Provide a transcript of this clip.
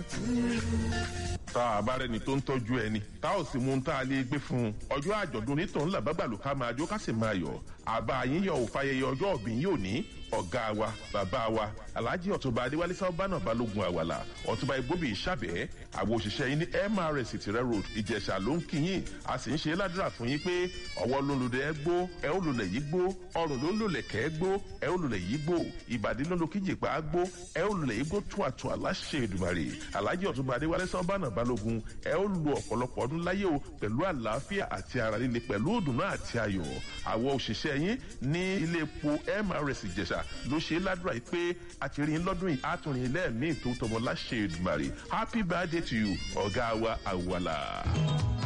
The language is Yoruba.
tá a bá rẹni tó ń tọ́jú ẹni tá ò sì mú un tá a lè gbé fún un ọjọ́ àjọ̀dún onítọ̀hún làbágbàlù ká máa jó ká sì máa yọ̀ àbá yín yọ̀ òfàyẹyẹ ọjọ́ òbí yóò ní ọ̀gá wa bàbá wa alhaji ọ̀túnba adéwálé sábàánà balógun àwàlà ọ̀túnba igbóbi ìṣàbẹ̀ àwọn òṣìṣẹ́ yín ní mrs tìrẹ road ìjẹ̀ṣà ló ń kí yín a sì ń ṣe ládùúrà fún yín pé ọwọ́ ló ń lulẹ̀ ẹ gbó ẹ ó lulẹ̀ yìí gbó ọrùn ló ń lulẹ̀ kẹ́ ẹ gbó ẹ ó lulẹ̀ yìí gbó ìbàdí ló ń lo kíjì pa á gbó ẹ ó lulẹ̀ yìí gbó tún àtún aláṣẹ ìdùmarè alhaji ọ̀túnba adéwálé sábàánà balógun ẹ ó lu ọ̀pọ̀lọpọ̀ ọdún láyé o pẹ̀lú àlàáfíà àti ara líle pẹ̀lú òdùnnú àti ayọ̀ àwọn òṣìṣẹ́ yín ní ilé epo mrs ìjẹ̀ṣà ló ṣe ládùúrà yìí pé àtìrìn lọ́dún yìí àtúnrin lẹ́ẹ̀mí tó tọmọ láṣẹ ìdùmarè happy birthday to you ọ̀gá wa àwàlà.